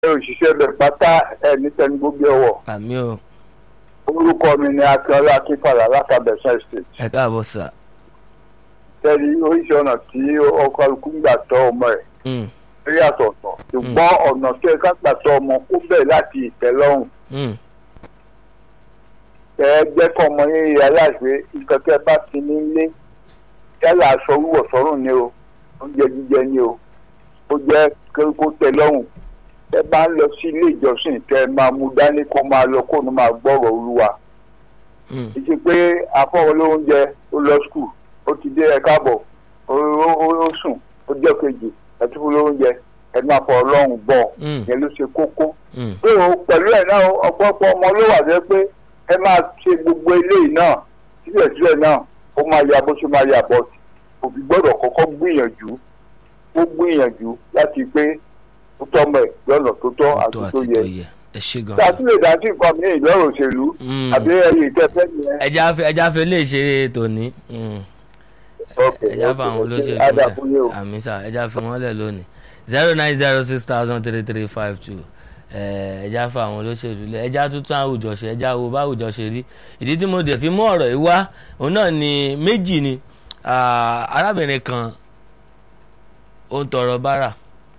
òṣìṣẹ́ bẹ̀ pátá ẹ̀ ní tẹnugbógbé ọwọ́ àmì o orúkọ mi ni akínọlá akínfàlà látàbẹ̀sán state ẹ káàbọ̀ sà. tẹ́lí oríṣi ọ̀nà tí ọkọ̀ ikú ń gbà tọ́ ọmọ ẹ̀ Mm, rí àtọ̀tọ̀ ṣùgbọ́n ọ̀nà tí ẹ ká gbà tọ́ ọmọ kó bẹ̀ láti ìtẹ́lọ́rùn mm, ẹ jẹ́ kọ́ ọmọ yín rí aláìsí nǹkan tẹ́ bá ti ní ilé yálà aṣọ wíwọ̀ sọ́rùn ni o oúnjẹ jíjẹ ni o ó jẹ́ kó tẹ́ lọ́rùn ẹ bá ń lọ sí ilé ìjọsìn tẹ́ ẹ máa mú dání kó máa lọ kó ní máa gbọ́rọ̀ olúwa mm, ìṣe pé afọ́wọ́ lóúnjẹ ó lọ skul ó ti dé ẹ káàbọ̀ ó ó- ó sùn ó jẹ́ kejì ẹ tún fún lóúnjẹ ẹ máa fọ ọlọ́run bọ̀ Mm. yẹn ló ṣe kókó. mm, tó o pẹ̀lú ẹ̀ náà ọ̀pọ̀lọpọ̀ ọmọ ló wà jẹ́ pé ẹ máa ṣe gbogbo eléyìí náà síbẹ̀síbẹ̀ náà ó máa ya bó ṣe máa yà bọ̀ òbí gbọ́dọ̀ kọ́kọ́ gbìyànjú ó gbìyànjú láti pé ó tọ́mọ ẹ̀ lọ́nà tó tọ́ tó àti àti tó tó yẹ. yẹ ẹ ṣe gan. tí a tún lè dá sí nǹkan mi ìlọ́rọ̀ òṣèlú Mm. àbí ẹyẹ ìtẹ́fẹ́ yẹn. ẹja fẹ ẹja fẹ lè ṣeré tòní. Mm. Okay, ẹja fẹ okay, àwọn okay. olóṣèlú Ada lẹ fún yín o. àmì sà ẹja fẹ wọn lẹ lónìí zero nine zero six thousand three three five two ẹja fẹ àwọn olóṣèlú lẹ ẹja tuntun àwùjọ ṣe ẹja wo bá àwùjọ ṣe rí ìdí tí mo dẹ̀ fi mú ọ̀rọ̀ yìí wá òun náà ni méjì ni ah, arábìnrin kan ó ń tọrọ bárà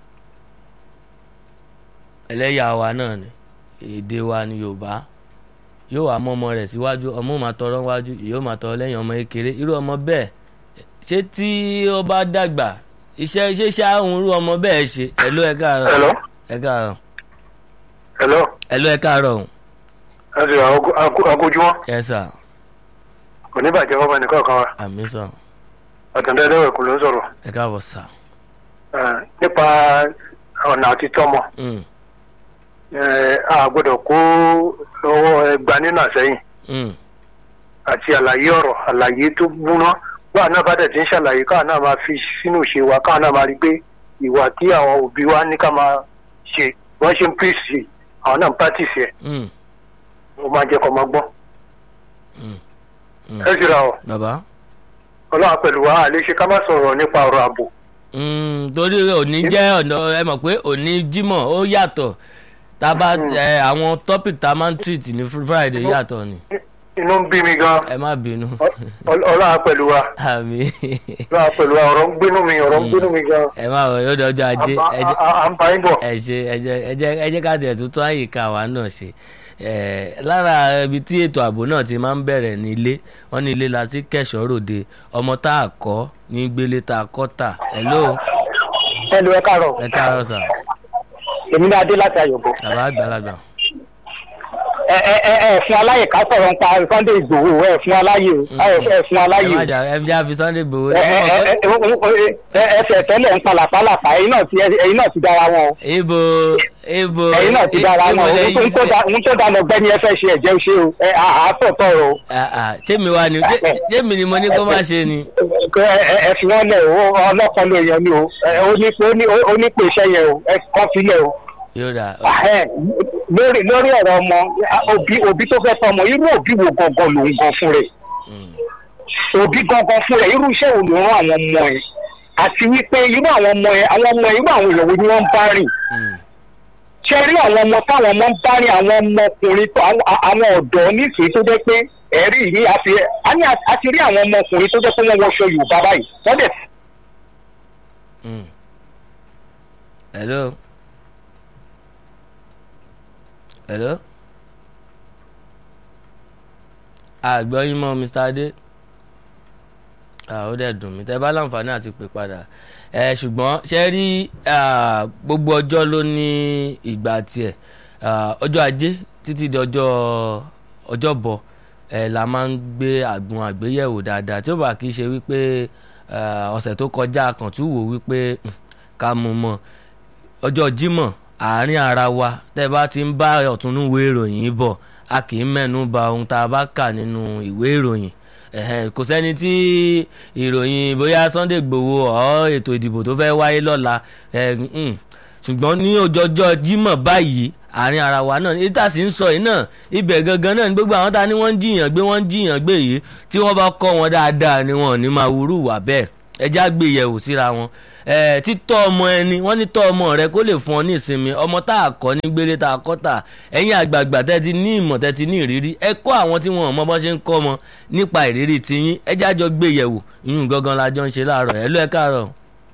ẹlẹ́yà wa náà ni èdè wa ni Yorùbá yóò wá mọ́ ọmọ rẹ̀ síwájú ọmọ máa tọrọ wájú yóò máa tọrọ lẹ́yìn ọmọ kékeré irú ọmọ bẹ́ẹ̀ ṣé tí ó bá dàgbà iṣẹ́ ṣé ṣáàhùn irú ọmọ bẹ́ẹ̀ ṣe ẹ̀ló ẹ káàárọ̀ Hello. ẹ káàárọ̀ hello ẹ̀ló ẹ káàárọ̀ ọ̀hún ẹ sì àgójúmọ́ ẹ sà oníbàjẹ́ fọmọ nìkan kan wa àmì sàn àtúndẹ́ ẹlẹ́wẹ̀ kò ló ń sọ̀rọ̀ ẹ káàbọ̀ sà Eh, nípa ọ̀nà àti tọ́mọ Mm, eh, a gbọ́dọ̀ kó ọwọ́ ẹgbà nínú àsẹ́yìn mm, àti àlàyé ọ̀rọ̀ àlàyé tó múná báà náà bá dẹ̀ ti ń ṣàlàyé káà náà máa fi sínú ìṣe wa káà náà máa rí pé ìwà tí àwọn òbí wa ní ká máa ṣe wọ́n ṣe ń pèsè àwọn náà ń pàtìsì ẹ̀ mm, ó máa jẹ́ kó máa gbọ́. mm, mm. ẹ sì ra ọ bàbá ọlọ́run pẹ̀lú wa àlè ṣe ká má sọ̀rọ̀ nípa ọ̀rọ̀ ààbò Mm, torí òní jẹ́ ọ̀nà ẹ mọ̀ pé òní jímọ̀ ó yàtọ̀ tá a bá ẹ, àwọn topic tá a máa ń treat ní Friday yàtọ̀ ni inú ń bí mi gan ẹ má bínú Ọl- ọlọ́run pẹ̀lú wa àmì ọlọ́run pẹ̀lú wa ọ̀rọ̀ ń gbénú mi ọ̀rọ̀ ń gbénú mi gan ẹ má wọ yóò dọjọ́ ajé À- ẹ jẹ́- à- à ń bá yín bọ̀. ẹ ṣe ẹ jẹ́ ẹ jẹ́ ẹ jẹ́ ká tiẹ̀ tuntun àyíká wa náà ṣe ẹ lára ibi tí ètò ààbò náà ti máa ń bẹ̀rẹ̀ ní ilé wọn ní ilé la ti kẹ̀ṣọ́ ròde ọmọ tá a kọ́ ní gbélé tá a kọ́ tà hello ẹlò ẹ káàárọ̀ ẹ káàárọ̀ sà èmi ní adé láti àyọ̀bọ. bàbá àgbàlagbà ẹ ẹ ẹ ẹ fún aláyè ká sọ̀rọ̀ nípa Sunday Igboho ẹ fún aláyè o ẹ ẹ fún ẹ aláyè má o. jà ẹ já fi Sunday gbowó ẹ ẹ ẹ ẹ ẹ ẹsẹ̀ tẹ́lẹ̀ ń pa làpálàpá ẹ̀yin náà ti ẹ̀yin náà ti dára wọn o. ibo ibo ẹ̀yin náà ti dára ibo wọn o. lẹ́yìn ohun tó da ohun tó da lọ gbẹ́ni ẹ fẹ́ ṣe ẹ̀jẹ̀ ṣe o. ẹ àásọ̀ tọrọ o. Ah, ah, tèmi wa ni tè- tèmi ni mo ní kó má ṣe ni ẹ ẹ ẹ fi wọn lẹ o ọlọ́kan ló yan ni o. ẹ ó ní pé ó ní ó ní pé iṣẹ́ yẹn o ẹ kọ́ sílẹ̀ o. yóò dà Ahẹ́, lórí lórí ọ̀rọ̀ ọmọ òbí òbí tó fẹ́ tọmọ irú òbí wo gangan ló ń gan fún rẹ̀ Mm, òbí gangan fún rẹ̀ irú iṣẹ́ wo ló rán àwọn ọmọ ẹ̀ àti wípé irú àwọn ọmọ ẹ̀ àwọn ọmọ ẹ̀ irú àwọn èèyàn wo ni wọ́n ń bá rìn mm, ṣe rí àwọn ọmọ táwọn ọmọ ń bá rìn àwọn ọmọkùnrin tó àwọn àwọn ọ̀dọ́ nífẹ̀ẹ́ tó jẹ́ pé ẹ̀rí yìí àti àní àti rí àwọn ọmọkùnrin tó jẹ́ pé wọ́n wọṣọ Yorùbá báyìí wọ́n dẹ̀ mm. hello hello àgbọ̀yìn mọ́ Mr. Adé ó dẹ̀ dùn mí tẹ́ bá láǹfààní àti pè padà ẹ ṣùgbọ́n ṣe rí ah, gbogbo ọjọ́ ló ní ìgbà tiẹ̀ Ah, ọjọ́ ajé títí di ọjọ́ ọjọ́bọ̀ ẹ la máa ń gbé àgbọn àgbéyẹ̀wò dáadáa tí ó bá kì í ṣe wípé ah, ọ̀sẹ̀ tó kọjá kan tún wò wípé hmm, ká mú mọ́ ọjọ́ Jímọ̀ àárín ara wa tẹ́ bá ti ń bá ọ̀túnúwé ìròyìn bọ̀ a kì í mẹ́nu bà ohun tá a bá kà nínú ìwé ìròyìn ẹ̀hẹ́n, kò sẹ́ni tí ìròyìn bóyá Sunday Igboho ọ̀ ètò ìdìbò tó fẹ́ wáyé lọ́la ẹ̀, mm, ṣùgbọ́n ní ọjọ́jọ́ Jímọ̀ báyìí àárín ara wa náà ní tá a sì ń sọ yìí náà ibẹ̀ gangan náà ní gbogbo àwọn tá a ní wọ́n ń jiyàn gbé wọ́n ń jiyàn gbé yìí tí wọ́n bá kọ́ wọn dáadáa ni wọn ò ní máa wúrú wà bẹ́ẹ̀ ẹja gbé yẹ̀wò síra wọn ẹ títọ́ ọmọ ẹni wọ́n ní tọ́ ọmọ rẹ kó lè fún ọ ní ìsinmi ọmọ tá a kọ́ ní gbélé tá a kọ́ tà ẹ̀yin àgbààgbà tẹ́ ti ní ìmọ̀ tẹ́ ti ní ìrírí ẹ kọ́ àwọn tí wọn ò mọ bọ́n ṣe ń kọ́ ọmọ nípa ìrírí tiyín ẹja jọ gbé yẹ̀wò ìyún gangan la jọ ń ṣe láàárọ̀ ẹ ló ẹ káàárọ̀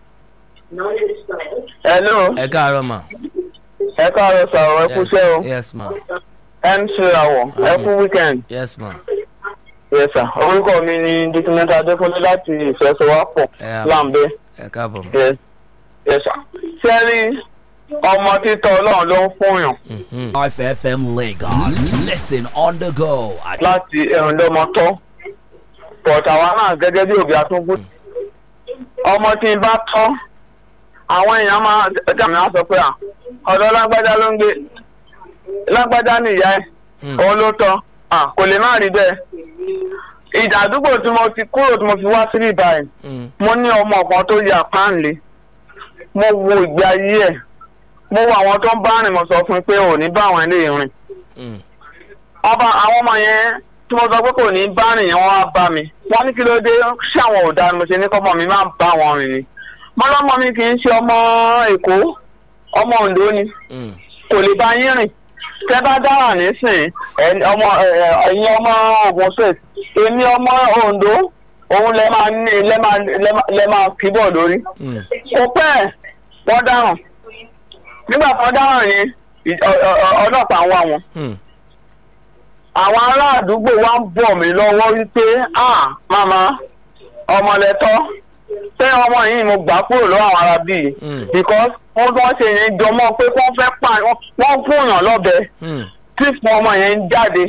hello ẹ káàárọ̀ mà. ẹ káàárọ̀ sọ̀rọ̀ ẹ kú iṣẹ́ o yes ma mc rawọ ẹ kú weekend yes ma yes sir orúkọ mi ni dikimẹ́ta adékúnlé láti ìfẹsọ̀wápọ̀ ẹ à- láǹbẹ́ ẹ káàbọ̀ ma. yes yes sir sẹ́rí ọmọ títọ́ ọlọ́run ló ń fún yàn Mhm. FM Lagos. Listen on the go at láti ẹ̀rùn lọ́mọ tọ́ but àwa náà gẹ́gẹ́ bí òbí àtúngbò ọmọ tí n bá tọ́ àwọn èèyàn máa ẹ̀dá mi á sọ pé à ọ̀dọ́ lágbájá ló ń gbé lágbájá nìyá ẹ̀ Hmm. òun ló tọ́ à kò lè má rí bẹ́ẹ̀ ìjà àdúgbò tí mo ti kúrò tí mo fi wá síbí báyìí Mm. mo ní ọmọ kan tó yà páńlé mo wo ìgbé ayé ẹ̀ mo wo àwọn tó ń bá rìn mo sọ fún un pé ò ní bá àwọn eléyìí rìn Mm. ọba àwọn ọmọ yẹn tí mo sọ pé kò ní bá rìn yẹn wọ́n wá bá mi wọ́n ní kí ló dé ṣé àwọn ò dáa ni mo ṣe ní kọ́mọ mi máa bá wọn rìn ni mo lọ́mọ mi kì í ṣe ọmọ èkó ọmọ oǹdó ni Mm. kò lè bá yín rìn tẹ́ bá dára nísìn ẹ̀- ọmọ ẹ̀, ẹ̀, ẹ̀yin ọmọ Ògùn state èmi ọmọ oǹdó òun lẹ máa ní lẹ máa lẹ máa- lẹ máa kíbọ̀ lórí Mm. kò pẹ́ ẹ̀, wọ́n dáràn nígbà tó dáràn yẹn ì- ọ- ọ- ọ- ọlọ́pàá ń wá wọn Mm. àwọn ará àdúgbò wa ń bọ̀ mí lọ́wọ́ wípé ah màmá ọmọlẹ́tọ́ pé ọmọ yìí mo gbà kúrò lọ́wọ́ àwọn ará bíi Mm. because wọ́n tó ń ṣe yẹn jọmọ́ pé wọ́n fẹ́ pa wọ́n fún yàn lọ́bẹ Mm. tí fún ọmọ yẹn ń jáde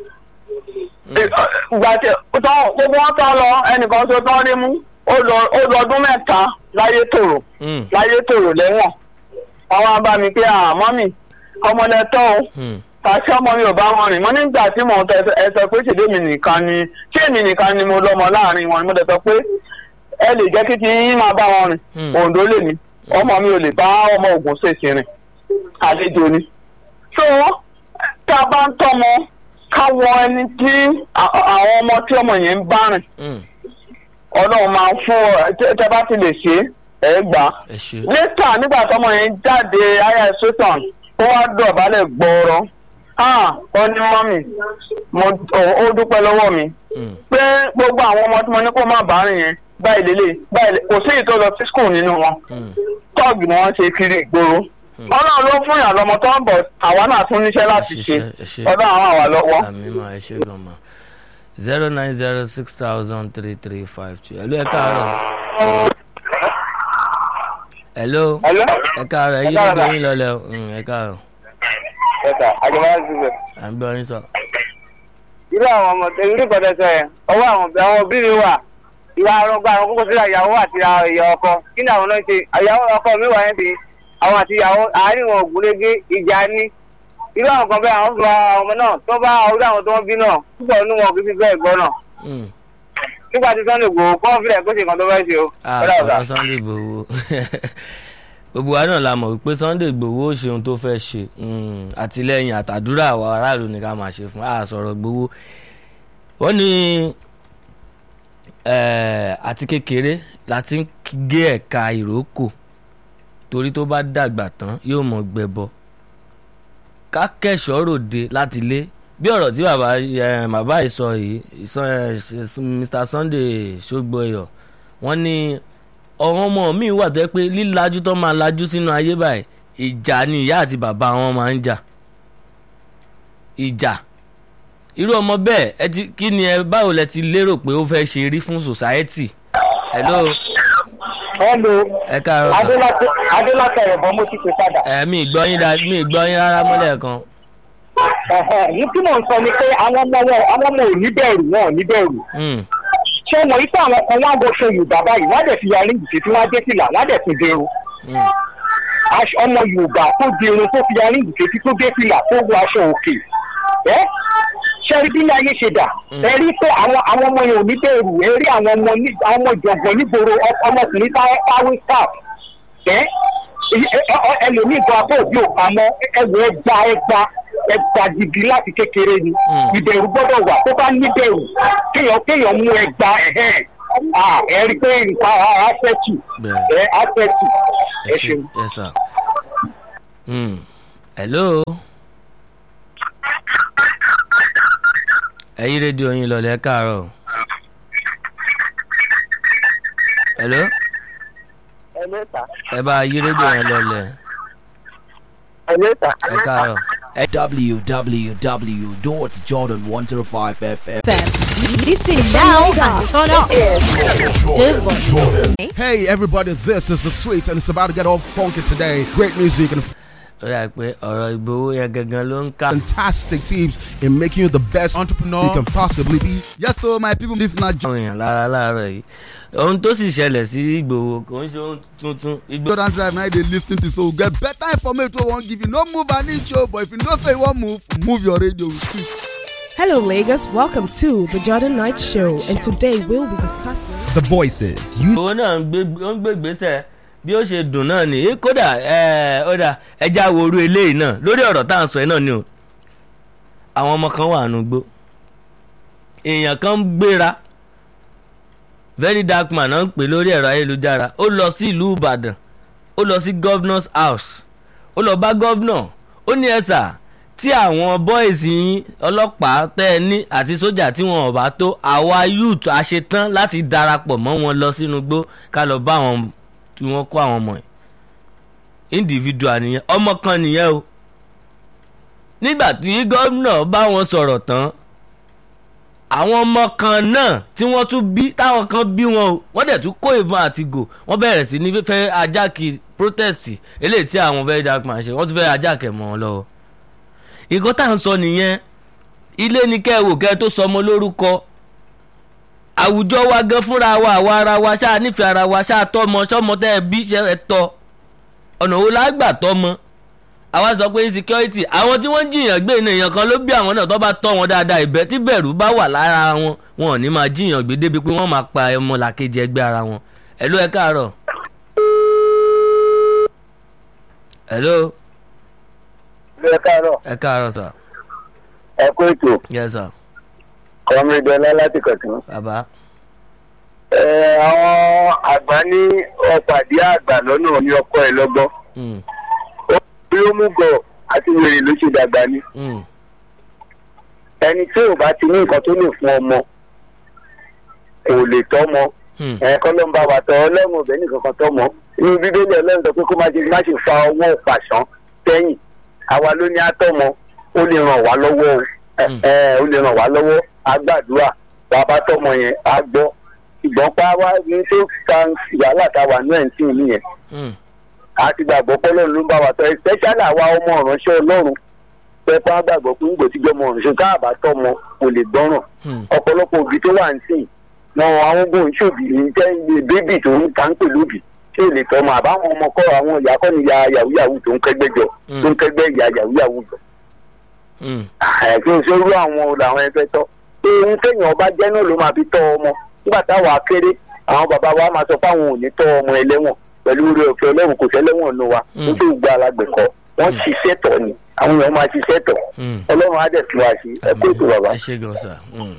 ìgbà tí tó- gbogbo wọn tán lọ ẹnìkan tó tán rí mú ó lọ ó lọ ọdún mẹ́ta láyé tòrò Mm. láyé tòrò lẹ́wọ̀n àwọn wá bá mi pé àmọ́ mi ọmọlẹ́tọ́ o Mm. tàṣí ọmọ mi ò bá wọn rìn mo nígbà tí mò ń tẹ ẹ sọ pé ṣèdè mi nìkan ni ṣé èmi nìkan ni mo lọ́mọ láàrin wọn ni mo dẹ̀ sọ pé ẹ lè jẹ́ kí ti yín máa bá wọn rìn Hmm. òǹdó lè ní ọmọ mi ò lè bá ọmọ ògùn ṣèṣì rìn àlejò ni. so tá a bá ń tọ́mọ ká wọ ẹni tí à- àwọn ọmọ tí ọmọ yẹn ń bá rìn Mm. ọlọ́run máa ń fún ọ tẹ- tẹ bá ti lè ṣe é ẹ gbà á ẹ ṣe. lẹ́tà nígbà tọmọ yẹn jáde aya sọ́tàn ó wá dọ̀bálẹ̀ gbọ́ọ̀rọ̀ ah ó ní mọ́mì mo ó- ó dúpẹ́ lọ́wọ́ mi Mm. pé gbogbo àwọn ọmọ tí mo ní kó má bàa rìn yẹn báyìí lélẹ̀ báyìí lé- kò sí èyí tó lọ sí skul nínú wọn Mm. tọ́ọ̀gì ni wọ́n ṣe kiri ìgboro ọlọ́run ló fún yàn lọ́mọ tó ń bọ̀ àwa náà tún níṣẹ́ láti Ẹ ṣe ṣiṣẹ́, ẹ ṣe. ọlọ́run àwọn àwa lọ́wọ́. àmì máa ẹ ṣe gan ma zero nine zero six thousand three three five two hello ẹ káàárọ̀ hello Hello? ẹ káàárọ̀ ẹ yí Ẹ káàárọ̀. lóde yín lọlẹ o Mm, ẹ káàárọ̀ ẹ̀ka àjọba ṣiṣẹ́. à ń gbọ́ yín sọ. irú àwọn ọmọ irú ìkọ̀tẹ̀ sọ yẹn ọwọ́ àwọn òbí àwọn òbí mi wà ìwà arọgbà àwọn kókó sílẹ̀ ìyàwó àti ìyá ọkọ kí ni àwọn náà ṣe ìyàwó ọkọ mi wà yẹn ti àwọn àti ìyàwó àárín wọn ògúnrégé ìjà ní irú àwọn kan bẹ́ẹ̀ àwọn fún àwọn ọmọ náà tó bá orí àwọn tó wọ́n bí náà púpọ̀ nínú wọn kì í fi bẹ́ẹ̀ gbọ́ náà Mm. nígbà tí Sunday Igboho kọ́ fílẹ̀ kó ṣe nǹkan tó fẹ́ ṣe o. Ah, Ọ̀dà ọ̀dà. ọ̀rọ̀ Sunday Igboho gbogbo wa náà la mọ̀ wípé Sunday Igboho ó ṣe ohun tó fẹ́ ṣe Mm, àtìlẹ́yìn àtàdúrà àwọn aráàlú ni ká máa ṣe fún a sọ̀rọ̀ Igboho wọ́n ní eh, àti kékeré la ti ń gé ẹ̀ka ìrókò torí tó bá dàgbà tán yóò mọ̀ gbẹbọ ká kẹ́sọ̀ọ́ ròde láti lé bí ọ̀rọ̀ tí bàbá eh, bàbá yìí sọ yìí ìsọ- eh, Mr Sunday Ṣógbóyọ̀ wọ́n ní ọ̀rọ̀ ọmọ mi wà tó yẹ pé lílajú tó máa lajú sínú ayé báyìí ìjà ni ìyá àti bàbá wọn máa ń jà ìjà irú ọmọ bẹ́ẹ̀ ẹ ti kí ni ẹ báwo lẹ ti lérò pé ó fẹ́ ṣe rí fún society hello hello ẹ káàárọ̀ sà. adélátẹ adélátẹ ẹ̀bọ̀n mo ti pè padà. ẹ mi ì gbọ́ yín dáa mi ì gbọ́ yín rárá mọ́lẹ̀ kan ní tí mò ń sọ ni pé àwọn ọmọ wọn àwọn ọmọ ò ní bẹ̀rù wọn ò ní bẹ̀rù. Mm, ṣé wọn yí pé àwọn kan wọn á wọṣọ yorùbá báyìí wọn á dẹ̀ fi yarí ìgbésẹ̀ tí wọ́n á dé fìlà wọ́n á dẹ̀ tún dẹrun. mm, Aṣọ- ọmọ yorùbá tó dẹrun tó fi yarí ìgbésẹ̀ tí tó dé fìlà tó wọ aṣọ òkè. ẹ ṣe rí bí ní ayé ṣe dà ẹ rí pé àwọn àwọn ọmọ yẹn ò ní bẹ̀rù ẹ rí àwọn ọmọ ní àwọn ọmọ ìjọ̀gbọ̀n nígboro ọ- ọmọkùnrin táwé staff ẹ ẹlòmíì gan abọ́ òbí ò pamọ́ ẹwọ ẹgba ẹgba ẹgba gidi láti kékeré ni Mm. ìbẹ̀rù gbọ́dọ̀ wà tó bá níbẹ̀rù kéèyàn kéèyàn mú ẹgba ẹ̀hẹ́n ah, ẹ rí i pé nǹkan á fẹ́ tù bẹ́ẹ̀ ẹ á fẹ́ tù ẹ ẹ ṣe ṣeun. yes sir. Hmm. hello. ẹ yí rédíò yín lọlẹ̀ ẹ káàárọ̀. hello. ẹ lẹ́ta ẹ bá yí rédíò yẹn lọlẹ̀ ẹ lẹ́ta. ẹ káàárọ̀. www.jordan105fm. Listen now and turn up. Devon. Hey everybody, this is the sweet and it's about to get all funky today. Great music and ó dà pé ọ̀rọ̀ ìgbowó yẹn gangan ló ń ká. fantastic tips in making you the best entrepreneur you can possibly be. Yes, so my people, this is not àwọn èèyàn lára láàárọ̀ yìí ohun tó sì ṣẹlẹ̀ sí ìgbòho kò ń ṣe ohun tuntun ìgbò Jordan Drive now they listen to so get better information we won't give you. No move an inch, oh, but if you don't say you won't move, move your radio with it. Hello, Lagos. Welcome to the Jordan Knight Show, and today we'll be discussing. The voices you ìgbòho náà ń gbé ó ń gbé gbèsè bí ó ṣe dùn náà ni Eh, kódà ẹ ó dà ẹja wo orú eléyìí náà lórí ọ̀rọ̀ tá à ń sọ yìí náà ni o àwọn ọmọ kan wà nù gbó èèyàn kan ń gbéra very dark man náà ń pè lórí ẹ̀rọ ayélujára ó lọ sí ìlú ìbàdàn ó lọ sí governor's house ó lọ bá governor ó ní ẹ̀sà tí àwọn boys yín ọlọ́pàá tẹ́ ẹ ní àti sójà tí wọn ò bá tó àwa youth a ṣe tán láti darapọ̀ mọ́ wọn lọ sínú igbó ká lọ bá àwọn tí wọ́n kó àwọn ọmọ yìí individual nìyẹn ọmọ kan nìyẹn o nígbà tí gómìnà bá wọn sọ̀rọ̀ tán àwọn ọmọ kan náà tí wọ́n tún bí táwọn kan bí wọn o wọ́n dẹ̀ tún kó ìbọn àti gò wọ́n bẹ̀rẹ̀ sí ní fẹ́ ajáki protest eléyìí tí àwọn very dark man ṣe wọ́n tún fẹ́ ajákẹ̀ mọ́ wọn lọ́wọ́ nǹkan tá à ń sọ nìyẹn ilé ni kẹ́ ẹ wò kẹ́ ẹ tó sọmọ lórúkọ àwùjọ wa gan fúnra wa àwa ara wa ṣáà nífẹ̀ẹ́ ara wa ṣáà tọ́mọ sọ́mọ tẹ́ ẹ bí ṣe ẹ tọ́ ọ̀nà wo la gbà tọ́mọ àwa sọ pé insecurity àwọn tí wọ́n jiyàn gbé ní èèyàn kan ló bí àwọn náà tó bá tọ́ wọn dáadáa ìbẹ́ tí bẹ̀rù bá wà lára wọn wọn ò ní máa jiyàn gbé débi pé wọ́n máa pa ọmọ làkejì ẹgbẹ́ ara wọn ẹ̀ló ẹ káàárọ̀ ẹ̀ló ẹ káàárọ̀ ẹ káàárọ̀ sà ẹ kó ètò yes sà kọ́mídọ́lá láti kọ̀tún. bàbá ẹ àwọn àgbà ní ọ̀pàdé àgbà lọ́nà ní ọkọ ẹ lọ́gbọ́n. Mm, bí ó mú gọ̀ àti wèrè ló ṣe dàgbà ni. mm, ẹni tí ò bá ti ní nǹkan tó lè fún ọmọ kò lè tọ́mọ. mm, ẹ kọ́ ló ń bá wa tọ́ ọlọ́run ọ̀bẹ nìkan kan tọ́mọ. inú bíbélì ọlọ́run sọ pé kó má ṣe má ṣe fa ọwọ́ pàṣán sẹ́yìn. àwa ló ní àtọ́mọ ó lè ràn wá lọ́wọ́ o. ẹ Mm. ẹ, ó lè ràn wá lọ́wọ́ á gbàdúrà bàbá tọ́mọ yẹn á gbọ́. ìgbọ́n pa wá ní tó fa wàhálà tá a wà ní ẹ̀ ń tì nìyẹn mm, a ti gbàgbọ́ pé ọlọ́run ló ń bá wa tọ́ especially àwa ọmọ ìránṣẹ́ ọlọ́run pẹ́pẹ́ á gbàgbọ́ pé nígbò tí gbọ́mọ ìránṣẹ́ káàbá tọ́mọ kò lè gbọ́ràn mm, ọ̀pọ̀lọpọ̀ òbí tó wà ń sìn wọn àwọn ogun ìṣòbí ní jẹ́ ilé bébì tó ń ta ń pè lóbì tí ò lè tọ́mọ àbáwọn ọmọ kọ́ àwọn ìyá kọ́ ni ya yahoo yahoo tó ń kẹ́gbẹ́ jọ Mm. tó ń kẹ́gbẹ́ ìyá yahoo yahoo jọ mm, àìsí ìṣòro àwọn làwọn ẹgbẹ́ tọ́ pé ohun téèyàn ọba jẹ́ náà ló máa fi tọ́ ọmọ nígbà táwa kéré àwọn bàbá wa máa sọ fáwọn ò ní tọ́ ọmọ ẹlẹ́wọ̀n pẹ̀lú orí ọ̀fẹ́ ọlọ́run kò sẹ́lẹ́wọ̀n nù wa Mm. nítorí gba alágbèkọ́ wọ́n ṣiṣẹ́ tọ̀ ni àwọn èèyàn máa ṣiṣẹ́ tọ̀ mm. ọlọ́run á dẹ̀ fi wá sí ẹ kó ètò bàbá. ẹ ṣe gan sà. Mm.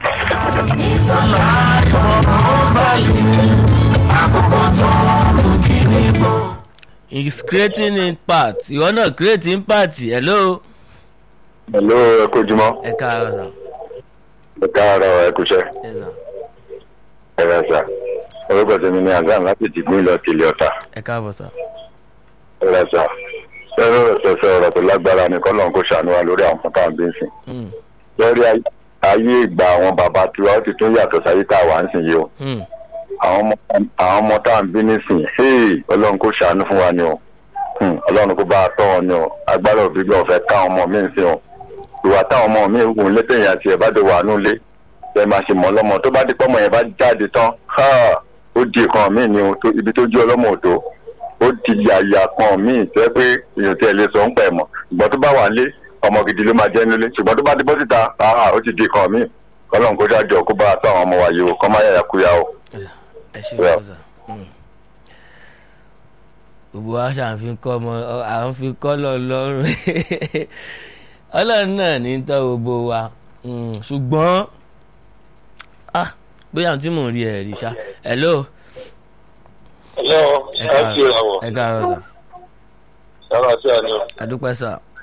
is creating impact ìwọ náà create impact hello hello ẹ kó jùmọ̀ ẹ káàárọ̀ sà ẹ káàárọ̀ ẹ kú iṣẹ́ ẹ sà ẹ rẹ sà orúkọ tèmi ní azam láti dìgbò ìlọ tìlẹ̀ ọ̀tà ẹ káàbọ̀ sà ẹ rẹ sà ẹrọ ẹsẹsẹ ọ̀rọ̀ tó lágbára ni kọ́lọ́n kó ṣàánú wa lórí àwọn tá à ń bí sìn Mm, lórí ayé- ayé ìgbà àwọn bàbá tiwa ó ti tún yàtọ̀ sáyé tá a wà ń sìn yìí o mm, àwọn ọmọ àwọn ọmọ tá à ń bí nísìn hey ọlọ́run kó ṣàánú fún wa ni o Hmm, ọlọ́run kó bá a tọ́ wọn ni o agbára òbí gbọ́ ọ̀fẹ́ káwọn ọmọ mi ń sìn o ìwà táwọn ọmọ mi ń gùn létẹ̀yìn àti ẹ̀ bá dé wà nulé ẹ máa ṣe mọ́ ọlọ́mọ tó bá dé pọ́mọ yẹn bá jáde tán ha, ó di nǹkan míì ni o tó- ibi tó jú ọlọ́mọ ò tó ó di yàyà kan míì tó yẹ pé èèyàn tí ẹ lè sọ ń pẹ̀ mọ́ ṣùgbọ́n tó bá wà lé ọmọ gidi ló máa jẹ́ nílé ṣùgbọ́n tó bá dé bọ́ síta ah, ó ti di nǹkan míì ọlọ́run kó dájọ́ kó bá a tó àwọn ọmọ wa yìí o kọ́ máa yàyà kúyà o. ẹ ṣe Yeah. gan sà. Mm. gbogbo wa ṣàǹfin kọ́ ọmọ ọ- à ń fi kọ́ lọ lọ́rùn ọlọ́run náà ní tọ́ gbogbo wa Mm, ṣùgbọ́n ah, bóyá àwọn tí mò ń rí ẹ̀ rí ṣá hello Hello, ẹ ẹ kí ra wọ̀. ẹ káàárọ̀ sà Sára sí àná. àdúpẹ́ sà